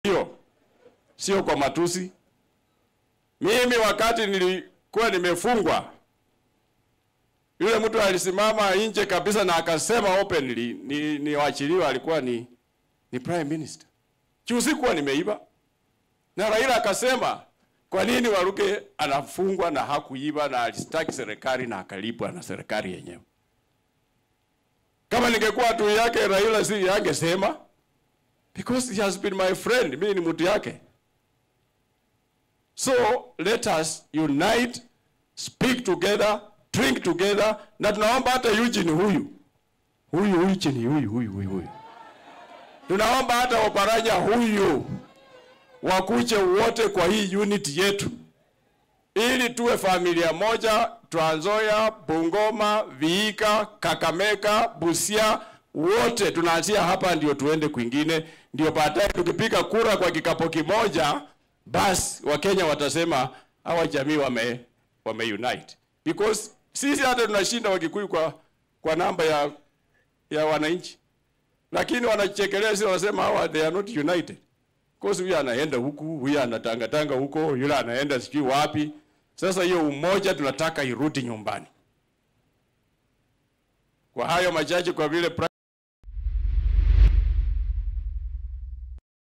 hiyo, sio kwa matusi. Mimi wakati nilikuwa nimefungwa, yule mtu alisimama nje kabisa na akasema openly ni, ni wachiliwa alikuwa ni, ni prime minister. Sikuwa nimeiba. Na Raila akasema kwa nini Waluke anafungwa na hakuiba na alistaki serikali na akalipwa na serikali yenyewe. Kama ningekuwa tu yake Raila si yangesema because he has been my friend, mimi ni mtu yake. So let us unite, speak together, drink together, na tunaomba hata Eugene huyu huyu Eugene huyu huyu huyu huyu, tunaomba hata Oparanya huyu wakuje wote kwa hii unit yetu, ili tuwe familia moja. Trans Nzoia, Bungoma, Vihiga, Kakamega, Busia, wote tunaanzia hapa, ndio tuende kwingine, ndio baadaye tukipiga kura kwa kikapo kimoja, basi Wakenya watasema hawa jamii wame, wame unite because sisi hata tunashinda Wakikuyu kwa, kwa namba ya, ya wananchi, lakini wanachekelea sisi, wanasema hawa they are not united Kosi huyu anaenda huku, huyu anatangatanga huko, yule anaenda sijui wapi. Sasa hiyo umoja tunataka irudi nyumbani. Kwa hayo machache, kwa vile